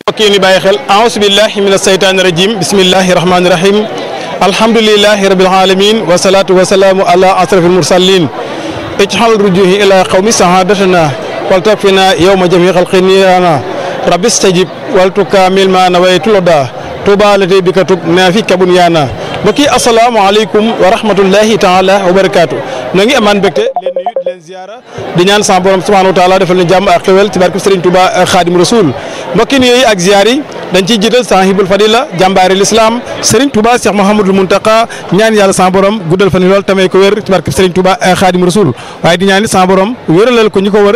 mbokk yi ni bàyyi xel aousu billahi min asaytaani rajim bismillahi rahmaani rahim alhamdulilahi rabil alamin wasalaatu wasalaamu ala asrafil mursalin ijxal rujuhi ila qawmi sahadatana wal takfina yowma jami xalqiniyana rabbi stajib wal tukamil ma nawaytu loda tuba lati bi katub naafi kabun yaana mbokk yi asalaamaaleykum wa rahmatullahi taala wa barakaatu na ngi amaan mbégte leen nuyu di leen ziara di ñaan sa borom subhanahu wa taala defal ñu jàmm ak xewel ci barke Serigne Touba Khadim Rasoul mbokki yooyu ak ziar yi dañ ciy jiital sahibul fadila jàmbaari l'islam Serigne Touba Cheikh Mouhamadul Muntaka ñaan yàlla sa borom guddal fan yi lool tamay ko wér ci barke Serigne Touba Khadim Rasoul waaye di ñaan sa borom wéralal ko ñu ko wër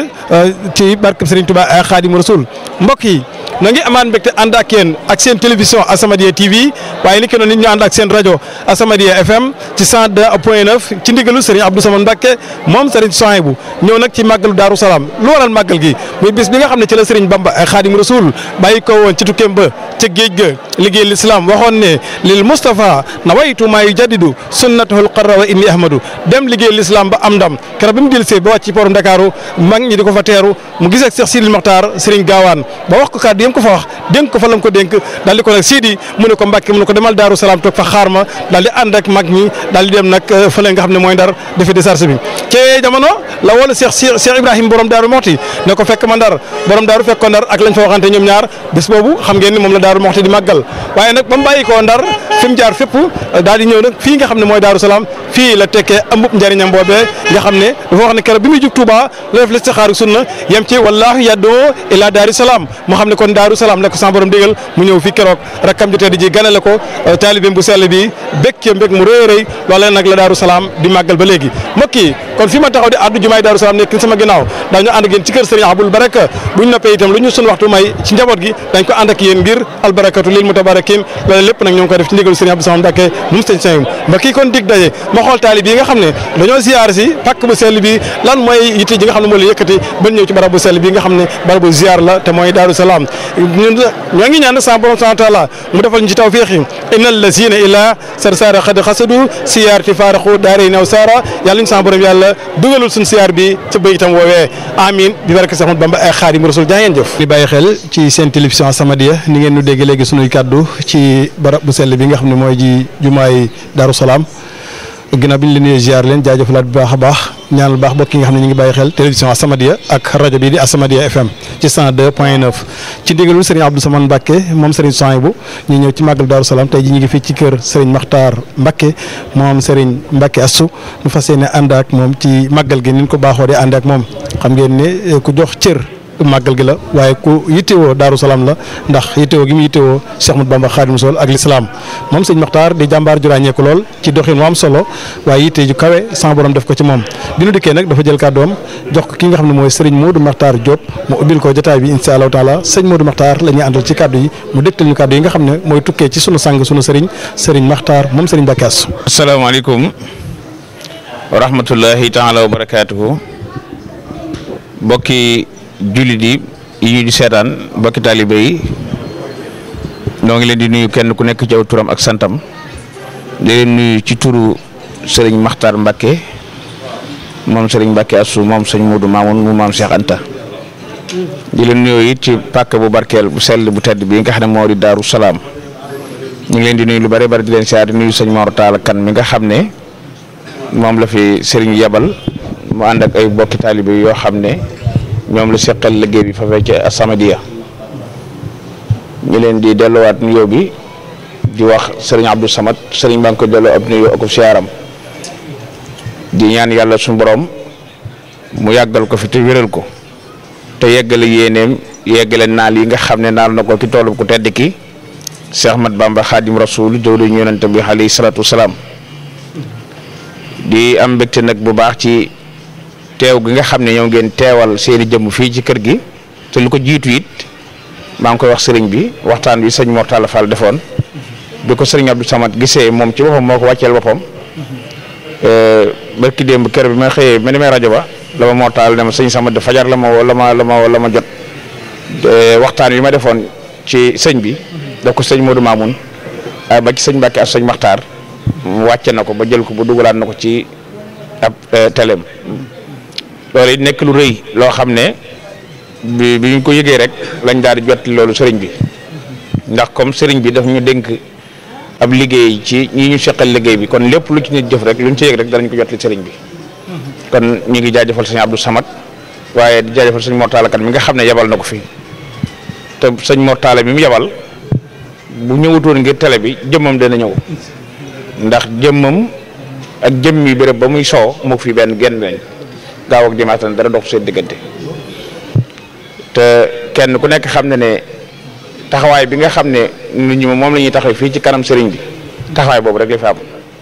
ci barke Serigne Touba Khadim Rasoul mbokk yi na ngi amaan mbégte ànd ak yéen ak seen télévision Asamadia TV waaye ni ki noonu ñu ànd ak seen rajo Asamadia FM ci 102 point 9 ci ndigalu Serigne Abdou Samane Mbacke moom Serigne Souhaïbou ñëw nag ci màggalu Daaru Salaam lu waral màggal gi muy bis bi nga xam ne ci la Serigne Bamba Khadim Rasoul bàyyi ko woon ci tukkeem ba ca géej ga liggéey l'islam waxoon ne lil Moustapha nawaytu maa yujaddidu sunnatahul qarra wa inni ahmadu dem liggéey l'islam ba am ndam keroog bi mu dellusee ba wàcc ci pooru Ndakaaru mag ñi di ko fa teeru mu gis ak Cheikh Sidil Mokhtar Serigne Gaawaan ba wax ko kàddu yam ko fa wax dénk ko fa lam ko dénk daal di ko nag Sidi mu ne ko Mbàkke mu ne ko demal Daaru Salaam toog fa xaar ma daal di ànd ak mag ñi daal di dem nag fële nga xam ne mooy ndar defi décharge bi ci jamono la wala Cheikh Cheikh Ibrahima borom Daaru Moxti ne ko fekk ma ndar borom Daaru fekk ko ndar ak lañ fa waxante ñoom ñaar bés boobu xam ngeen ni moom la Daaru Moxti di màggal waaye nag ba mu bàyyi koo ndar fi mu jaar fépp daal di ñëw nag fii nga xam ne mooy Daaru Salaam fii la tekkee ambub njëriñam boobee nga xam ne dafa wax ne keroog bi muy jug Touba la def listixaaru sunna yem ci wallaahu yaddoo ila Daaru Salaam moo xam ne kon Daaru Salaam la ko sama borom digal mu ñëw fii keroog rakkam ji tedd ji ganale ko taalibeem bu sell bi bég ci mbég mu rëy rëy loolee nag la Daaru Salaam di màggal ba léegi mbokk yi kon fi ma taxaw di addu jumaay Daaru Salaam nekk sama ginnaaw daañu ànd ak yéen ci kër Serigne Abul Baraka buñ noppee itam lu ñu sun waxtu may ci njaboot gi dañ ko ànd ak yéen ngir albarakatu lil mutabarakin loolu lépp nag ñoo ngi ko def ci ndigalu Serigne Abdou Samane Mbacké mu sëñ sëñ mbokk yi kon dig daje ma xool taalib yi nga xam ne dañoo ziar si pàkk bu sell bi lan mooy yitte ji nga xam ne moo la yëkkati ba ñëw ci barab bu sell bi nga xam ne barab bu ziar la te mooy Daaru Salaam ñoo ngi ñaan sa borom subhanahu wa taala mu defal ñu ci tawfiix yi innal lazina ila sar sara xad xasadu siyaarti faaraxu daare naw sara yàlla ñu sa borom yàlla dugalul suñ siyaar bi ca bayitam woowee amin bi barke Seex Ahmadu Bamba ay Xaadimu Rasuul jaa ngeen jëf di bàyyi xel ci seen télévision Asamadia ni ngeen ñu dégg léegi sunuy kàddu ci barab bu sell bi nga xam ne mooy ji jumaay Daaru Salaam ginnaaw bi ñu leen di ziar leen jaajëfalaat bu baax a baax ñaanal baax bokk yi nga xam ne ñu ngi bàyyi xel télévision Asamadia ak rajo bi di Asamadia FM ci 102 point 9 ci ndigalul Serigne Abdou Samane Mbacke moom Serigne Souhaïbou ñu ñëw ci màggal Daaru Salaam tey ji ñu ngi fii ci kër Serigne Makhtar Mbacke moom Serigne Mbacke Assou ñu fas yéene ànd ak moom ci màggal gi ni ñu ko baaxoo di ànd ak moom xam ngeen ne ku jox cër. màggal gi la waaye ku yittewoo Daaru Salaam la ndax yittewoo gi mu yittewoo Cheikh Ahmadou Bamba Xaadimu Rasuul ak lislaam moom sëñ Maxtaar di jàmbaar ju ràññeeku lool ci doxin mu am solo waaye yitte ju kawe sama borom def ko ci moom bi nu dikkee nag dafa jël kàddoom jox ko ki nga xam ne mooy sëriñ Modou Maxtaar Diop mu ubbil ko jotaay bi insha allahu taala sëñ Modou Maxtaar la ñuy àndal ci kàddu yi mu dégtal ñu kàddu yi nga xam ne mooy tukkee ci sunu sang sunu sëriñ sëriñ Maxtaar moom sëriñ Mbacke Assou asalaamaaleykum wa rahmatullahi taala wa barakaatuhu mbokki jullit yi yi ñu di seetaan mbokki taalibe yi ñoo ngi leen di nuyu kenn ku nekk ci aw turam ak santam di leen nuyu ci turu sëriñ Maxtaar Mbacke moom sëriñ Mbacke Assou moom sëñ Modou Mamoun mu maam Cheikh Anta di leen nuyu it ci pàkk bu barkeel bu sell bu tedd bi nga xam ne moo di Daaru Salaam ñu ngi leen di nuyu lu bari bari di leen siyaar di nuyu sëñ Mor Talla Kan mi nga xam ne moom la fi sëriñ yebal mu ànd ak ay bokki taalibe yoo xam ne. ñoom la seqal liggéey bi fa fee ca Asamadia ñu leen di delluwaat nuyoo bi di wax sëriñ Abdou Samad sëriñ baa ngi ko delloo ab nuyoo ak siyaaram di ñaan yàlla suñu borom mu yàggal ko fi te wéral ko te yeggale yéeneem yeggale naal yi nga xam ne naal na ko ci toolu ku tedd ki Cheikh Ahmad Bamba Xaadim Rasul jawriñu yonente bi alayhi salaatu wasalaam di am mbégte nag bu baax ci. teew gi nga xam ne ñoo ngeen teewal seeni jëmm fii ci kër gi te lu ko jiitu it maa ngi koy wax sëriñ bi waxtaan bi sëñ Mor Talla Fall defoon bi ko sëriñ Abdou Samad gisee moom ci boppam moo ko wàcceel boppam barki démb kër bi ma xëyee ma demee rajo ba la ma Mor Talla ne ma sëñ Samad fajar la ma la ma la ma la ma jot waxtaan bi ma defoon ci sëñ bi daf ko sëñ Modou Mamoun ba ci sëñ Mbacke ak sëñ Maxtaar wàcce na ko ba jël ko ba dugalaat na ko ci ab teleem loolu it nekk lu rëy loo xam ne bi bi ñu ko yëgee rek lañ daal di jot loolu sëriñ bi ndax comme sëriñ bi daf ñu dénk ab liggéey ci ñi ñu seqal liggéey bi kon lépp lu ci nit jëf rek lu ñu ci yëg rek danañ ko jot li sëriñ bi kon ñu ngi jaajëfal sëñ Abdou Samad waaye di jaajëfal sëñ Mortala kat mi nga xam ne yebal na ko fi te sëñ Mortala mi mu yebal bu ñëwutoon ngir télé bi jëmmam dana ñëw ndax jëmmam ak jëmmi béréb ba muy soo moo fi benn genn lañ gaaw ak dimanche dara dox seen diggante te kenn ku nekk xam ne ne taxawaay bi nga xam ne nit ñi moom la ñuy taxaw fii ci kanam sëriñ bi taxawaay boobu rek la fi am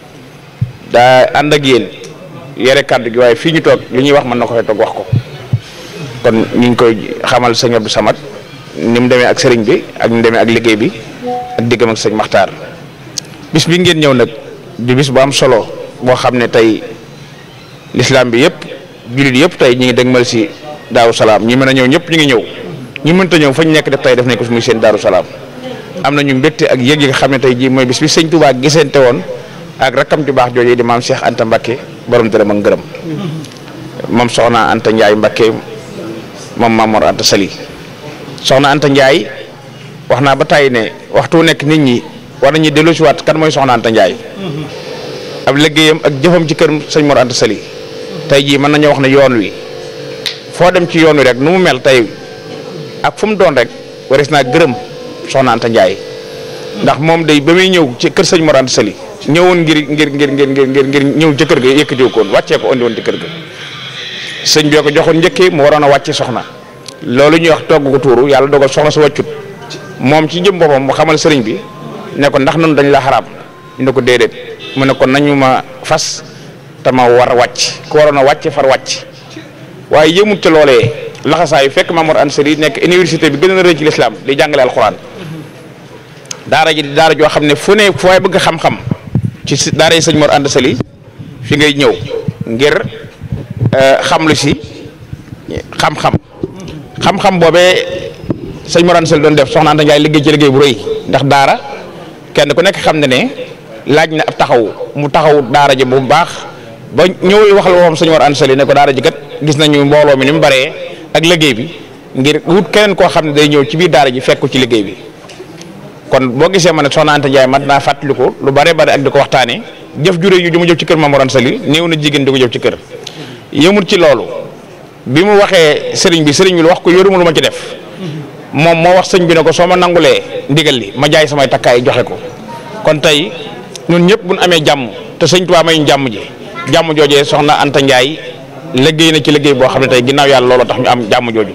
daa ànd ak yéen yore kàddu gi waaye fii ñu toog li ñuy wax mën na ko fay toog wax ko kon ñu ngi koy xamal sëñ Abdou Samad ni mu demee ak sëriñ bi ak ni mu demee ak liggéey bi ak diggam ak sëñ Maxtaar bis bi ngeen ñëw nag di bis bu am solo boo xam ne tey lislaam bi yëpp jullit yëpp tey ñi ngi dégmal si daaru salaam ñi mën a ñëw ñëpp ñu ngi ñëw ñi mënta ñëw fañ nekk def tey def nañ ko muy seen daaru salaam am nañu mbégte ak yëg yi nga xam ne tey jii mooy bis bi sëñ Touba gisante woon ak rakkam ju baax jooju di maam Cheikh Anta Mbakke borom dërëm ak ngërëm moom soxna Anta Ndiaye Mbakke moom Mamor Anta Sali soxna Anta Ndiaye wax naa ba tàyyi ne waxtu nekk nit ñi war nañu dellu si waat kan mooy soxna Anta Ndiaye ab liggéeyam ak jëfam ci kër sëñ Mor Anta Sali tey jii mën nañoo wax ne yoon wi foo dem ci yoon wi rek nu mu mel tey ak fu mu doon rek waris naa gërëm soxna Anta Ndiaye ndax moom day ba muy ñëw ci kër sëñ Mor Anta Sali ñëwoon ngir ngir ngir ngir ngir ngir ngir ñëw ci kër ga yëkkatiw ko woon wàccee ko andi woon ci kër ga sëñ bi ko joxoon njëkkee mu waroon a wàcce soxna loolu ñuy wax togg ko tuuru yàlla dogal soxna su wàccut moom ci jëm boppam mu xamal sëriñ bi ne ko ndax noonu dañ la xaraam ñu ne ko déedéet mu ne ko nañu ma fas te ma war a wàcc ku waroon a wàcc far wàcc waaye yëmut ca loolee laxasaa yu fekk Mamour Anta Sali nekk université bi gën a rëy ci lislaam di jàngale alxuraan daara ji di daara joo xam ne fu ne fu waay bëgg xam-xam ci daara yi sëñ Mor Anta Sali fi ngay ñëw ngir xam lu si xam-xam xam-xam boobee sëñ Mor Anta Sali doon def soxna Anta Ndiaye liggéey ci liggéey bu rëy ndax daara kenn ku nekk xam ne ne laaj na ab taxaw mu taxaw daara ji bu baax ba ñëwul waxal waxam sëñ Mor Anta Sali ne ko daara ji kat gis nañu mbooloo mi ni mu baree ak liggéey bi ngir wut keneen koo xam ne day ñëw ci biir daara ji fekk ci liggéey bi kon boo gisee ma ne soxna Anta Ndiaye mat naa fàttaliku lu bare bare ak di ko waxtaanee jëf jure yu mu jëf ci kër Maam Mor Anta Sali néew na jigéen di ko jëf ci kër yëmul ci loolu bi mu waxee sëriñ bi sëriñ bi lu wax ko yoruma lu ma ci def moom moo wax sëñ bi ne ko soo ma nangulee ndigal li ma jaay samay takkaay joxe ko kon tey ñun ñëpp bu ñu amee jàmm te sëñ Tuubaa may jàmm ji jàmm joojee soxna Anta Ndiaye liggéey na ci liggéey boo xam ne tey ginnaaw yàlla loolu tax ñu am jàmm jooju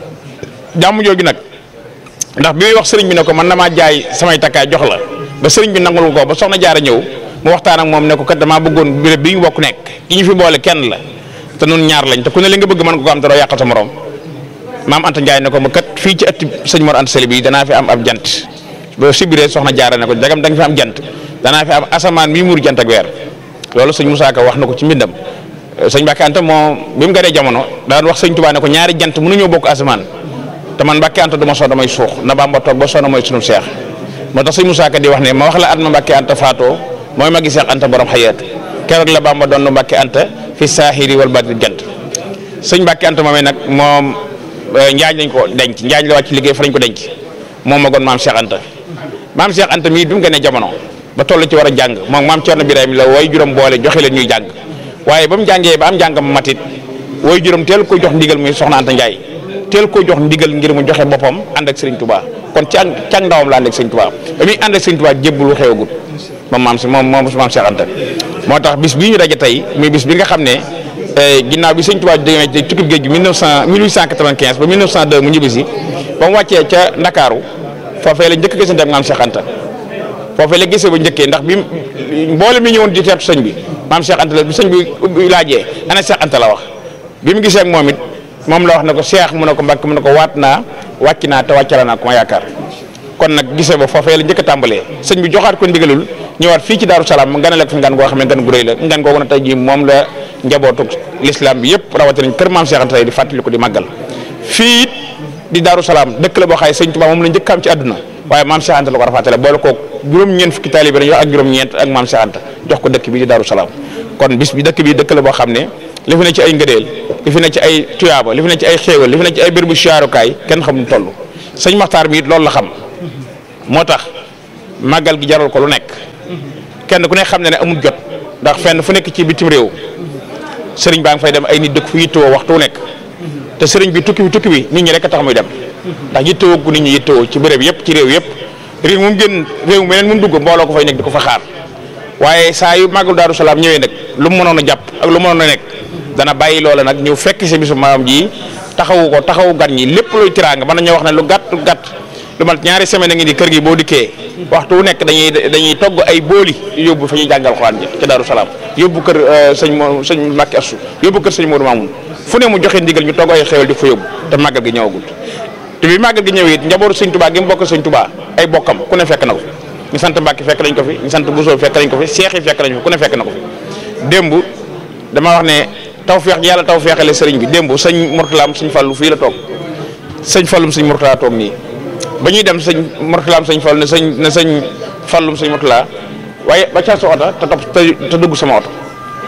jàmm jooju nag ndax bi muy wax sëriñ bi ne ko man damaa jaay samay takkaay jox la ba sëriñ bi nangul ko ba soxna jaara ñëw mu waxtaan ak moom ne ko kat damaa bëggoon béréb bi ñu bokk nekk ki ñu fi boole kenn la te nun ñaar lañ te ku ne li nga bëgg mën nga ko am te doo yàqal sa morom maam Anta Ndiaye ne ko ma kat fii ci ëtt sëñ Mor Anta Sali bi danaa fi am ab jant ba sibiree soxna jaara ne ko jagam da nga fi am jant danaa fi am asamaan mi muur jant ak weer loolu sëñ Moussa Ka wax na ko ci mbindam sëñ Mbacke Anta moo bi mu gënee jamono daan wax sëñ Touba ne ko ñaari jant mënuñoo bokk asamaan te man Mbacke Anta du ma soo damay suux na Bamba toog ba sona mooy sunu seex moo tax sëñ Moussa Ka di wax ne ma wax la at ma Mbacke Anta faatoo mooy ma gi seex Anta borom xayaat keroog la Bamba doon Mbacke Anta fi saahiri wal baati jant sëñ Mbacke Anta moomee nag moom njaañ lañ ko denc njaañ la wàcc liggéey fa lañ ko denc moom ma goon maam Cheikh Anta maam Cheikh Anta mii bi mu gënee jamono ba toll ci war a jàng moom maam Thierno Birahim la way juróom boole joxe leen ñuy jàng waaye ba mu jàngee ba am jàngam matit way juróom teel ko jox ndigal muy soxna Anta Ndiaye teel ko jox ndigal ngir mu joxe boppam ànd ak Serigne Touba kon ci ak ci ak ndawam la ànd ak Serigne Touba ba muy ànd ak Serigne Touba jébbulu xewagut moom maam si moom moom maam Cheikh Anta moo tax bis bii ñu daje tey muy bis bi nga xam ne ginnaaw bi Serigne Touba demee ci tukkib géej gi 1900 1895 ba 1902 mu ñibbisi ba mu wàccee ca Ndakaaru foofee la njëkk a gisante ak maam Cheikh Anta foofee la gisee ba njëkkee ndax bi mboole mi ñëwoon di teetu sëñ bi maam Cheikh Anta la bi sëñ bi laajee ana Cheikh Anta la wax bi mu gisee ak moom it moom la wax ne ko Cheikh mu ne ko Mbàkke mu ne ko waat naa wàcc naa te wàccala naa ko ma yaakaar kon nag gisee ba foofee la njëkk a tàmbalee sëñ bi joxaat ko ndigalul ñëwaat fii ci Daaru Salaam mu nganale ko fi ngan goo xam ne ngan gu rëy la ngan googu na tey jii moom la njabootu l'islam bi yëpp rawatina kër maam Cheikh Anta tey di fàttali ko di màggal fii it di Daaru Salaam dëkk la boo xaye sëñ Tuubaa moom la njëkk am ci àdduna waaye maam Cheikh Anta la ko rafatale boole ko juróom-ñeent fukki taalibe lañu wax ak juróom-ñeent ak maam Cheikh Anta jox ko dëkk bi di Daaru Salaam kon bis bi dëkk bi dëkk la boo xam ne li fi ne ci ay ngëdeel li fi ne ci ay tuyaaba li fi ne ci ay xéewal li fi ne ci ay bérébu siyaarukaay kenn xamul toll sëñ Maxtaar mi it loolu la xam moo tax màggal gi jaral ko lu nekk kenn ku ne xam ne ne amul jot ndax fenn fu nekk ci bitim réew sëriñ baa ngi fay dem ay nit dëkk fu yittewoo waxtu wu nekk te sëriñ bi tukki bi tukki bi nit ñi rek a tax muy dem ndax yittewoo gu nit ñi yittewoo ci béréb yëpp ci réew yëpp réew mu gën réew meneen mu dugg mbooloo ko fay nekk di ko fa xaar waaye saa yu màggal Daaru Salaam ñëwee nag lu mu mënoon a jàpp ak lu mu mënoon a nekk dana bàyyi loola nag ñëw fekk si bisu maam ji taxawu ko taxawu gan ñi lépp luy tiraanga mën nañoo wax ne lu gàtt gàtt lu mat ñaari semaine a ngi ni kër gi boo dikkee waxtu wu nekk dañuy dañuy togg ay booli yóbbu fa ñuy jàngal xuraan ji ci Daaru Salaam yóbbu kër sëñ mo sëñ Mbàkke Assu yóbbu kër sëñ Modou Mamoun fu ne mu joxe ndigal ñu togg ay xewal di fa yóbbu te màggal gi ñëwagul te bi màggal gi ñëwee it njabootu sëñ Touba gi mu bokk sëñ Touba ay bokkam ku ne fekk na ko ñu sant Mbàkke fekk nañ ko fi ñu sant Bousso fekk nañ ko fi Seex yi fekk nañ ko ku ne fekk na ko fi démb dama wax ne taw feex yàlla taw feexale sëriñ bi démb sëñ Mourtalaam sëñ Fallu fii la toog sëñ Fallum sëñ Mourtala toog nii ba ñuy dem sëñ Mourtalaam sëñ Fallu ne sëñ ne sëñ Fallum sëñ Mourtala waaye ba ca sa oto te topp te dugg sama oto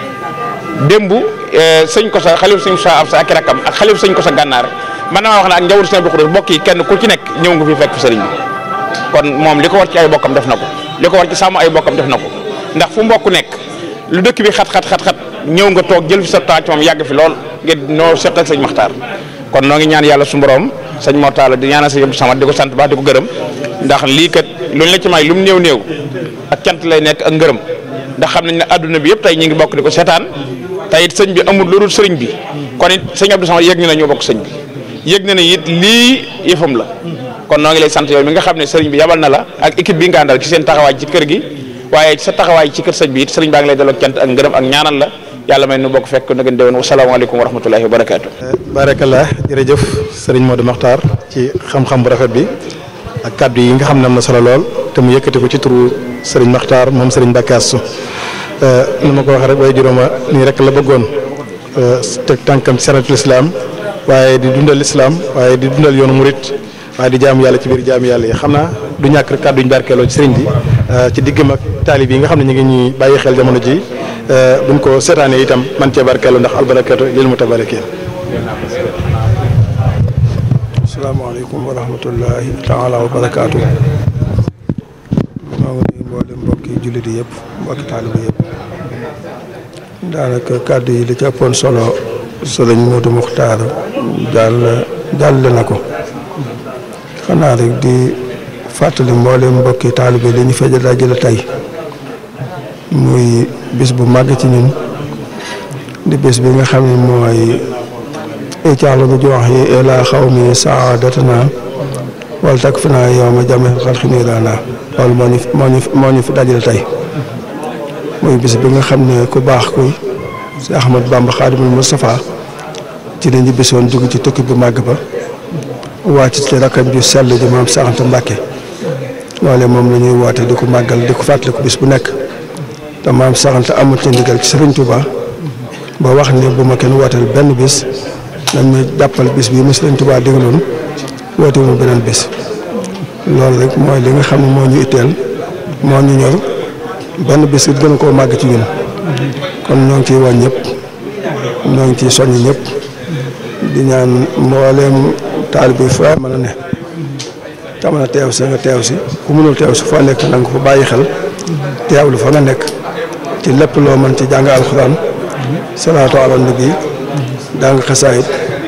démb sëñ ko sa xalif sëñ sa ab sa ak rakam ak xalif sëñ ko sa gànnaar man damaa wax ne ak njawur sëñ Abdou Khoudoss bokk yi kenn ku ci nekk ñëw nga fi fekk fi sëriñ bi kon moom li ko war ci ay bokkam def na ko li ko war ci sàmm ay bokkam def na ko ndax fu mbokk nekk lu dëkk bi xat xat xat xat ñëw nga toog jël fi sa temps ci moom yàgg fi lool ngeen noo seq ak sëñ Maxtaar kon noo ngi ñaan yàlla su borom sëñ Mortala di ñaanal sëñ Abdou Samad di ko sant baax di ko gërëm ndax lii kat luñ la ci may lu mu néew néew ak cant lay nekk ak ngërëm ndax xam nañ ne adduna bi yëpp tey ñu ngi bokk di ko seetaan tey it sëñ bi amul lu dul sëriñ bi kon it sëñ Abdou Samad yëg na ne ñoo bokk sëñ bi yëg na ne it lii yëfam la kon noo ngi lay sant yow mi nga xam ne sëriñ bi yabal na la ak équipe bi nga àndal ci seen taxawaay ci kër gi waaye sa taxawaay ci kër sëñ bi it sëriñ baa ngi lay delloo cant ak ngërëm ak ñaanal la yàlla may nu bokk fekk na ngeen déwén wasalaamaaleykum wa rahmatullahi wa barakaatu. barakallah jërëjëf sëriñ Modou Makhtar ci xam-xam bu rafet bi ak kàddu yi nga xam ne am na solo lool te mu yëkkati ko ci turu sëriñ Makhtar moom sëriñ Mbacke Astou ni ma ko waxee rek waaye juróoma nii rek la bëggoon teg tànkam ci saratul islam waaye di dundal islam waaye di dundal yoonu murit waaye di jaamu yàlla ci biir jaamu yàlla yi xam naa du ñàkk rek kàddu ñu barkeeloo ci sëriñ bi ci diggam ak taalib yi nga xam ne ñu ngi ñuy bàyyi xel jamono ji buñ ko seetaanee itam man cee barkeeloo ndax albarakatu lil mutabarakin asalaamaaleykum wa rahmatullahi taala wa barakaatu maa ngi nuyu mboolem mbokki jullit yi yëpp mbokki taaliba yëpp daanaka kàddu yi li ci ëppoon solo sëriñ Modou Muxtaar jàll jàlle na ko xanaa rek di fàttali mboolem mbokki taalibe li ñu fee dajale tey muy bis bu màgg ci ñun di bis bi nga xam ne mooy icaala bu jox yi ila xaw mi saadatana wala tak fi naa yow ma jame xalxi niiraana loolu moo ñu moo ñu moo ñu fi dajale tey muy bis bi nga xam ne ku baax ku si Ahmad Bamba Xaadimul Mustafa ci la ñu bisoon dugg ci tukki bu màgg ba wàcc ci rakkam ju sell ji maam Saxanta Mbàkke loole moom la ñuy woote di ko màggal di ko fàttaliku bis bu nekk te maam Saxanta amul ci ndigal ci Sëriñ Tuuba ba wax ne bu ma kenn wooteel benn bis nañ ma jàppal bis bii ma Sëriñ Tuuba digaloon woote mu beneen bis loolu rek mooy li nga xam ne moo ñu itteel moo ñu ñor benn bis it gën a koo màgg ci ñun kon ñoo ngi ciy woon ñëpp ñoo ngi ciy soññ ñëpp di ñaan mbooleem taalibe bi foo mën a ne te mën a teew si nga teew si ku mënul teew si foo nekk na nga ko bàyyi xel teewlu fa nga nekk ci lépp loo mën ci jàng alxuraan salaatu ala nabi jàng xasaayit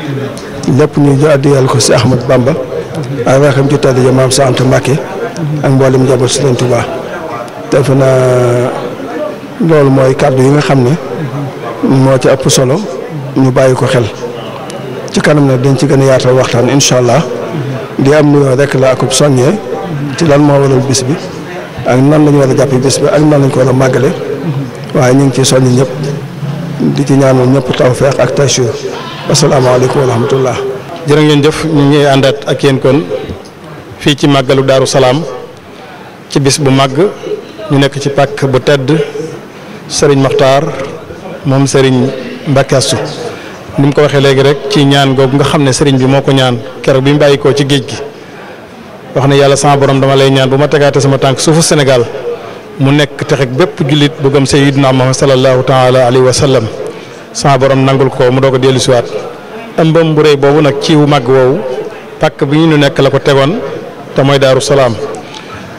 lépp ñu addiyal ko si Ahmad Bamba ak rakam ci tedd ja maam Sant Mbàkke ak mboolem njaboot Sëriñ Tuubaa defe naa loolu mooy kàddu yi nga xam ne moo ci ëpp solo ñu bàyyi ko xel ci kanam nag dañ ci gën a yaatal waxtaan incha allah di am nuyoo rek la akub soññee ci lan moo waral bis bi ak nan la ñu war a jàppee bis bi ak nan lañ ko war a màggale waaye ñu ngi ciy soññ ñëpp di ci ñaanal ñëpp tawfeex ak taysiir asalaamaaleykum wa rahmatullah jërë ngeen jëf ñu ngi àndaat ak yéen kon fii ci màggalu Daaru Salaam ci bis bu màgg ñu nekk ci pàkk bu tedd Serigne Makhtar moom Serigne Mbacke Astou ni mu ko waxee léegi rek ci ñaan googu nga xam ne Serigne bi moo ko ñaan keroog bi mu bàyyi ko ci géej gi wax ne yàlla sama borom dama lay ñaan bu ma tegaate sama tànk suufu Sénégal mu nekk texek bépp jullit bu gëm Sayyidina Muhammad sallallahu taala alayhi wa sallam sama borom nangul ko mu doog a dellu siwaat ëmbam bu rëy boobu nag ci wu màgg woowu pàkk bi ñu nekk la ko tegoon te mooy Daaru Salaam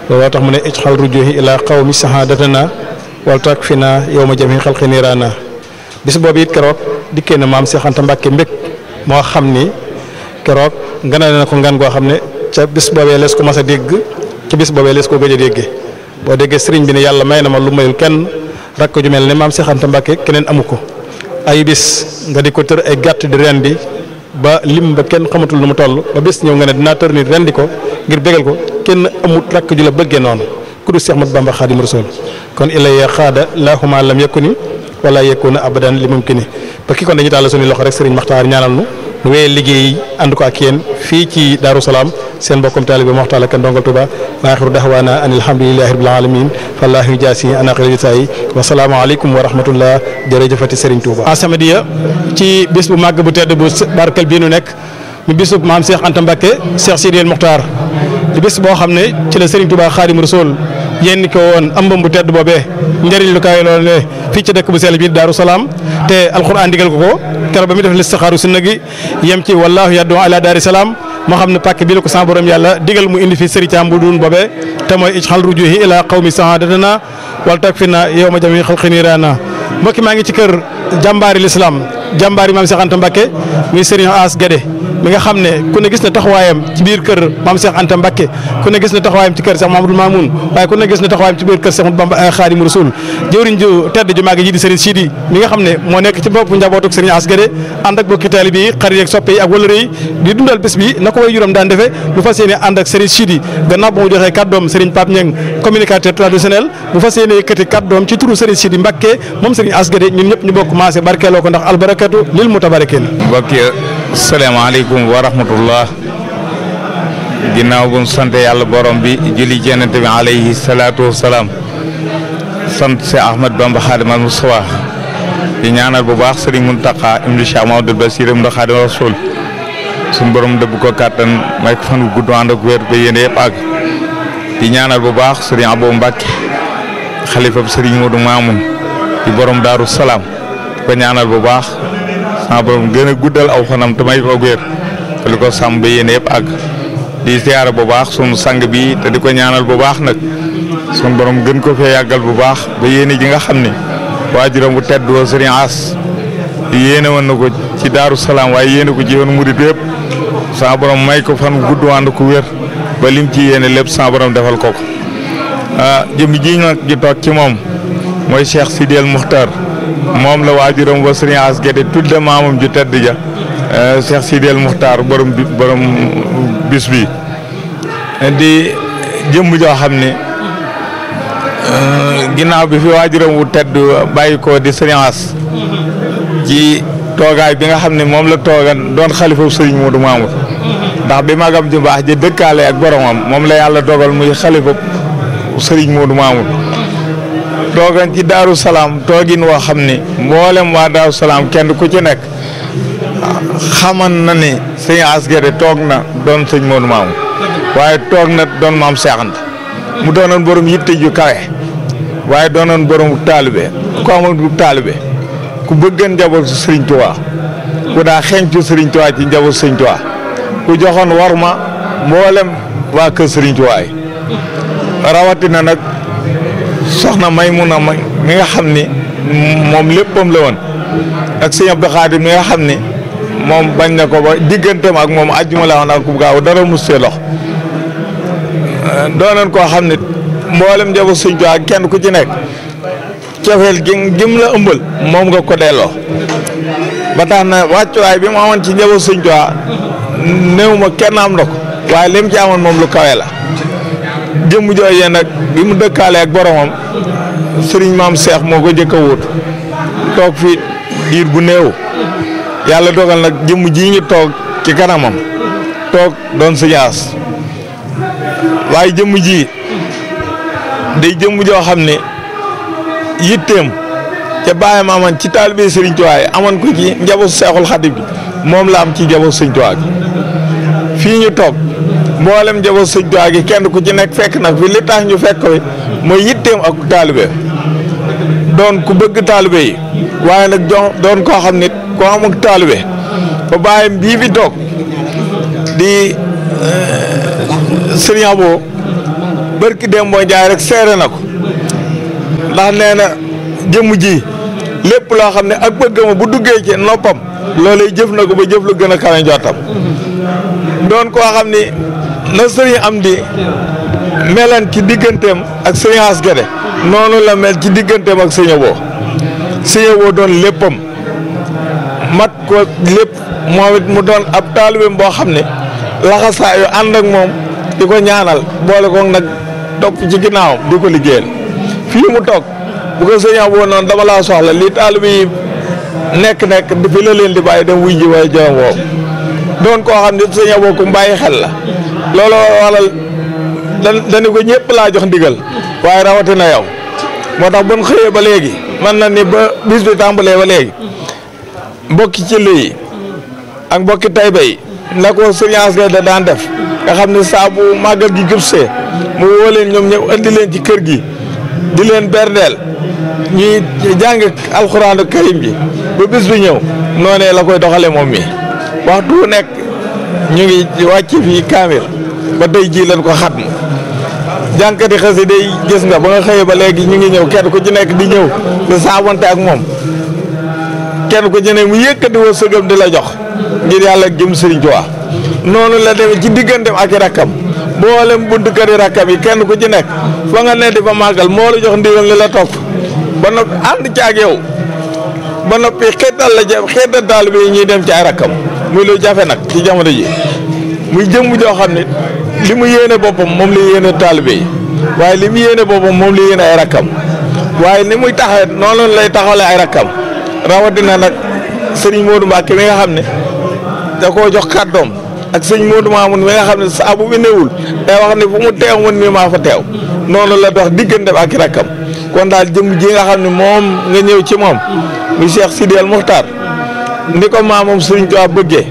looloo tax mu ne ijxal rujuhi ila qawmi sahadatana wal tak fi na yow ma jami xalqi niiraana bis boobu it keroog dikkee na maam Cheikh Anta Mbacke mbég moo xam ni keroog nganale na ko ngan goo xam ne ca bis boobee lees ko mas a dégg ca bis boobee lees ko gëj a déggee boo déggee sëriñ bi ne yàlla may na ma lu mayul kenn rakk ju mel ne maam Cheikh Anta Mbacke keneen amu ko ay bis nga di ko tër ay gàtt di rendi ba lim ba kenn xamatul nu mu toll ba bis ñëw nga ne dinaa tër nit rendi ko ngir bégal ko kenn amut rakk ju la bëggee noonu ku du Cheikh Mat Bamba Xaadim Rasul kon ilay xaada laahuma lam yakuni wala yakuna abadan li mumkini ba ki kon dañuy tàll suñu loxo rek sëriñ Maxtaar ñaanal nu nu wéyee liggéey ànd ko ak yéen fii ci Daaru Salaam seen mbokkum taalibe Moxtaar ak ndongal Tuba wa axiru daxwaana an alhamdulilahi rabbil alamin fallahu jaasi ana xëy jitaay wa salaamu aleykum wa rahmatullah jërëjëfati sëriñ Tuuba As-Samadiyya ci bis bu màgg bu tedd bu barkel bii nu nekk mu bisu maam Cheikh Anta Mbacke Cheikh Sidiyel Moxtaar di bis boo xam ne ci la sëriñ Tuuba Xaadim Rasul yéen ko woon ëmbam bu tedd boobee njëriñ lu kaay loolu ne fii ci dëkk bu sell bi Daaru Salaam te alxuraan digal ko ko keroog ba muy def listixaaru sunna gi yem ci wallaahu yaddu ala daari salaam moo xam ne pàkk bi la ko sa borom yàlla digal mu indi fi sëri caam bu duun boobee te mooy ijxal rujuhi ila qawmi sahadatana wal takfina yow ma jami xalqi niiraana mbokki maa ngi ci kër jàmbaari lislaam jàmbaari maam Cheikh Anta Mbacke muy Serigne As Guédé mi nga xam ne ku ne gis na taxawaayam ci biir kër maam Cheikh Anta Mbacke ku ne gis na taxawaayam ci kër Cheikh Mamadou Mamoun waaye ku ne gis na taxawaayam ci biir kër Cheikh Bamba Khadim Rasoul jëwriñ ju tedd ju màgg ji di Serigne Sidi mi nga xam ne moo nekk ci bopp njabootuk Serigne As Guédé ànd ak bokki taalibe yi xarit yeeg soppe yi ak wëlëre yi di dundal bés bi na ko way juróom daan defee bu fas yéene ànd ak Serigne Sidi gannaaw ba mu joxee kàddoom Serigne Pape Niang communicateur traditionnel bu fas yéene yëkkati kàddoom ci turu Serigne Sidi Mbacke moom Serigne As Guédé ñun ñëpp ñu bokk maase barkeeloo ko ndax albarakatu lil mutabarikin salaamaaleykum wa rahmatullah ginnaaw bu sant yàlla borom bi julli jennante bi alayhi salaatu wasalaam sant si Ahmad Bamba Xaadimal Mustafa di ñaanal bu baax Sëriñ Muntaqa ibnu Cheikh Mamadou Basir ibnu Xaadim Rasul suñu borom dëbb ko kàttan may ko fan wu gudd ànd ak wér ba yéen yëpp àgg di ñaanal bu baax Sëriñ Abo Mbàkke xalifab Sëriñ Moodu Maamun di borom Daaru Salaam di ko ñaanal bu baax sama borom gën a guddal aw fanam te may ko wér te li ko sàmm ba yéen yëpp àgg di ziyaara bu baax sunu sang bi te di ko ñaanal bu baax nag sunu borom gën ko fee yàggal bu baax ba yéene ji nga xam ne waajuram bu tedd woo Sëriñ As yéene woon na ko ci Daaru Salaam waaye yéene ko ci yoonu murit yëpp sama borom may ko fan gudd ànd ko wér ba lim ci yéene lépp sama borom defal ko ko ah jëm ji nag ji toog ci moom mooy Cheikh Sidiyel Muxtar moom la waajuram ba Sëriñ As Guédé tudde maamam ju tedd ja Cheikh Sidiyel Muxtar borom bi borom bis bi di jëmm joo xam ne ginnaaw bi fi waajuram wu tedd bàyyi ko di Sëriñ As ci toogaay bi nga xam ne moom la toogan doon xalifa Sëriñ Moodu Maamur ndax bi magam ju baax ji dëkkaale ak boromam moom la yàlla dogal muy xalifa Sëriñ Moodu Maamur toogan ci Daaru Salaam toogin woo xam ne mboolem waa Daaru Salaam kenn ku ci nekk xaman na ne Sëriñ As Guédé toog na doon sëñ Moodu Maamur waaye toog na doon maam Seex Anta mu doonoon borom yitte ju kawe waaye doonoon borom taalibe ku amoon bu taalibe ku bëggan njaboot su Sëriñ Tuubaa ku daa xeeñcu Sëriñ Tuubaa ci njaboot Sëriñ Tuubaa ku joxoon war ma mboolem waa kër Sëriñ Tuubaa yi rawatina nag soxna Maymuna ma mi nga xam ni moom léppam la woon ak sëñ Abdou Khadim mi nga xam ni moom bañ na ko ba digganteem ak moom àjjuma la woon ak ku gaaw dara mus see lox doonoon koo xam ne mboolem njaboot sëñ Tuubaa kenn ku ci nekk cofeel gi gim la ëmbal moom nga ko delloo ba tax na wàccuwaay bi mu amoon ci njaboot sëñ Tuubaa néew ma kenn am na ko waaye lim ci amoon moom lu kawe la jëmm jooyee nag bi mu dëkkaale ak boromam sëriñ maam Seex moo ko jëkk a wut toog fi diir bu néew yàlla dogal nag jëmm jii ñu toog ci kanamam toog doon Sëñ As waaye jëmm ji day jëmm joo xam ne yitteem ca bàyyam amoon ci taalibe Sëriñ Tuubaa yi amoon ko ci njabootu Seexul Xadiim bi moom la am ci njabootu Sëñ Tuubaa gi fii ñu toog mboolem njabootu Sëñ Tuubaa gi kenn ku ci nekk fekk nag fi li tax ñu fekk ko mooy yitteem ak taalibe doon ku bëgg taalibe yi waaye nag doon koo xam ne koo amuk taalibe ba bàyyam bii fi toog di Sëriñ Abo barki Demba Ndiaye rek seere na ko ndax nee na jëmm ji lépp loo xam ne ak bëggama bu duggee ci noppam loolay jëf na ko ba jëf lu gën a kawe njottam doon koo xam ni na sëriñ am di melan ci digganteem ak sëriñ As Gede noonu la mel ci digganteem ak sëñ Abo sëñ Abo doon léppam mat ko lépp moom it mu doon ab taalibeem boo xam ne laxasaayu ànd ak moom di ko ñaanal boole ko nag topp ci ginnaawam di ko liggéeyal fii mu toog bu ko sëñ Abo noonu dama laa soxla lii taalibe yi nekk-nekk di fi la leen di bàyyi dem wuy ji waaye jawam woowu doon koo xam ne sëñ Abo ku bàyyi xel la looloo waral dan dañu ko ñëpp laa jox ndigal waaye rawatina yow moo tax bu ñu xëyee ba léegi man na ni ba bis bi tàmbalee ba léegi mbokki ci yi ak mbokki Tayba yi na ko sëñ As Gede daan def nga xam ne saa bu màggal gi gëpsee mu woo leen ñoom ñëw andi leen ci kër gi di leen berndeel ñuy jàng alxuraanu karim ji ba bis bi ñëw noonee la koy doxale moom mi waxtu wu nekk ñu ngi wàcc fii kaamil ba tey jii leen ko xatmu jànkati xasida yi gis nga ba nga xëyee ba léegi ñu ngi ñëw kenn ku ci nekk di ñëw di saabonte ak moom kenn ku ci ne mu yëkkati woo sëgam di la jox ngir yàlla jëm sëriñ Tuubaa noonu la demee ci digganteem ak i rakkam mboolem buntu kër yi rakkam yi kenn ku ci nekk fa nga ne di fa màggal moo la jox ndigal li la topp ba noppi ànd ci ak yow ba noppi xeetal la ja xeetal taalibe yi ñuy dem ci ay rakkam muy lu jafe nag ci jamono ji muy jëmm joo xam ne li mu yéene boppam moom la yéene taalibe yi waaye li mu yéene boppam moom la yéene ay rakkam waaye ni muy taxawee noonu lay taxawale ay rakkam rawatina nag sëriñ Modou Mbacke mi nga xam ne da koo jox kàddoom ak sëñ Modou Mamoun mi nga xam ne saa bu fi newul day wax ne fu mu teew man mii maa fa teew noonu la dox diggante ak i rakkam kon daal jëmm ji nga xam ne moom nga ñëw ci moom mu Cheikh Sidi El Muxtaar ni ko maamam sëriñ Tuubaa bëggee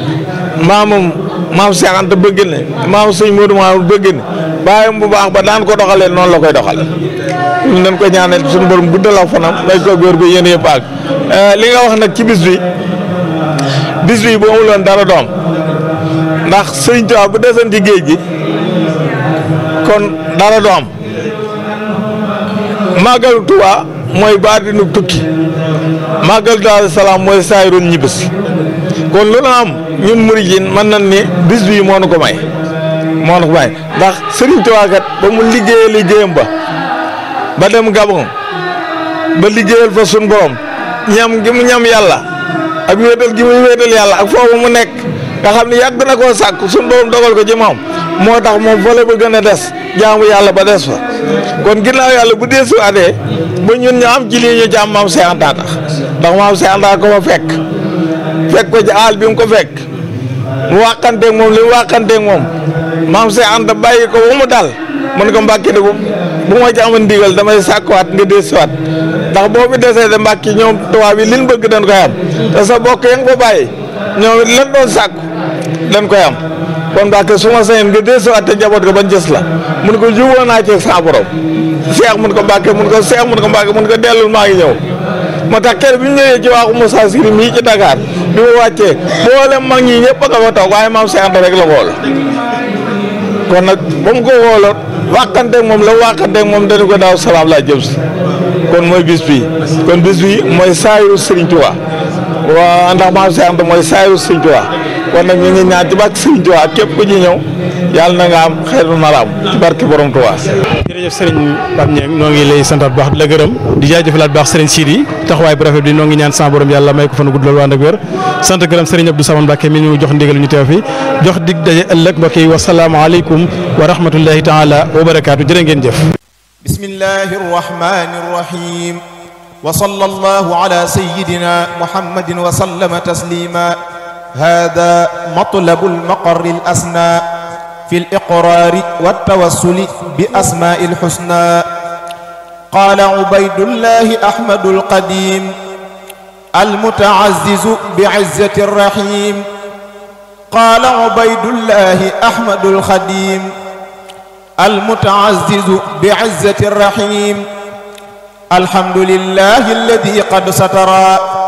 maamam maam Cheikh Anta bëgg ne maam sëñ Modou Mamoun bëgg ne bàyyam bu baax ba daan ko doxalee noonu la koy doxale ñu nañ ko ñaanal suñu borom guddal ak fanam may ko góor gu yéen yëpp ak li nga wax nag ci bis bi bis bi bu amuloon dara doom ndax sëriñ Tuubaa bu desoon ci géej gi kon dara du am màggalu Tuubaa mooy baatinu tukki màggalu Daaru Salaam mooy saayirun ñibbis kon lu na am ñun murid yi mën nañ ni bis bii moo nu ko may moo nu ko may ndax sëriñ Tuubaa kat ba mu liggéeyee liggéeyam ba ba dem Gabon ba liggéeyal fa sun borom ñam gi mu ñam yàlla ak wéetal gi muy wéetal yàlla ak foofu mu nekk nga xam ne yàgg na koo sàkk sun borom dogal ko ci moom moo tax moom fa la ba gën a des jaamu yàlla ba des fa kon ginnaaw yàlla bu dee suwaatee ba ñun ñu am ci lii ñu ci am maam Seex Anta tax ndax maam Seex Anta ko fa fekk fekk ko ci aal bi mu ko fekk mu wàqanteeg moom li mu wàqanteeg moom maam Seex Anta bàyyi ko ba mu dal mën ko mbàkki ne bu bu ma ci amoon ndigal damay sàkkuwaat nga dee siwaat ndax boo fi desee de mbàkki ñoom tubaab yi liñ bëgg dañ koy am te sa bokk ya nga fa bàyyi ñoom it lan doon sàkku dañ koy am kon mbàkki su ma sañoon nga dee siwaat te njaboot ko bañ gis la mun ko juboo naa ci sa borom seex mun ko mbàkke mun ko seex mun ko mbàkke mun ko dellul maa ngi ñëw moo tax kër bi ñu ñëwee ci waaxu Moussa Siri mii ci Dakar bi ma wàccee mboolem mag ñi ñëpp a nga fa toog waaye maam Seex Anta rek la xool kon nag ba mu ko xooloon wàqanteeg moom la wàqanteeg moom dañu ko daaw salaam laa jëm si kon mooy bis bi kon bis bi mooy saayu Serigne Touba waa ndax maam Seex Anta mooy saayu Serigne Touba kon nag ñu ngi ñaan ci barke Serigne Touba képp ku ci ñëw yàlla na nga am xeetu naraam ci barke borom Touba. jërëjëf Serigne Pape Niang noo ngi lay santaat bu baax di la gërëm di jaajëfalaat bu baax Serigne Sidi taxawaay bu rafet bi noo ngi ñaan sa borom yàlla may ko fan gudd loolu ànd ak wér sant gërëm Serigne Abdou Samane Mbacke mi ñu jox ndigal ñu teew fi jox dig daje ëllëg mbokk yi wasalaamaaleykum wa rahmatullahi taala wa barakaatu jërë ngeen jëf. bismillahi rahmani rahim wa sallallahu ala sayyidina muhammadin wa sallama taslima hada matlabul maqarri al asna في الإقرار والتوسل بأسماء الحسنى قال عبيد الله أحمد القديم المتعزز بعزة الرحيم قال عبيد الله أحمد الخديم المتعزز بعزة الرحيم الحمد لله الذي قد سترى